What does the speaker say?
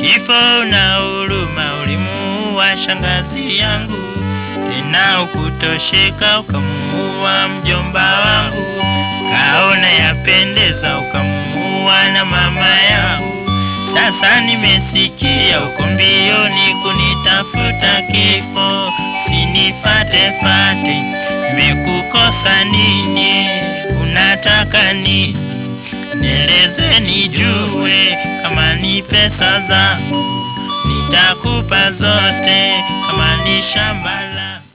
Kifo na huruma ulimuua shangazi yangu, tena ukutosheka ukamuua mjomba wangu, kaona yapendeza ukamuua na mama yangu. Sasa nimesikia uko mbioni kunitafuta kifo, sinifate fate, nimekukosa nini? Unataka nini? Nieleze nijue, kama ni pesa zangu nitakupa zote, kama ni shamba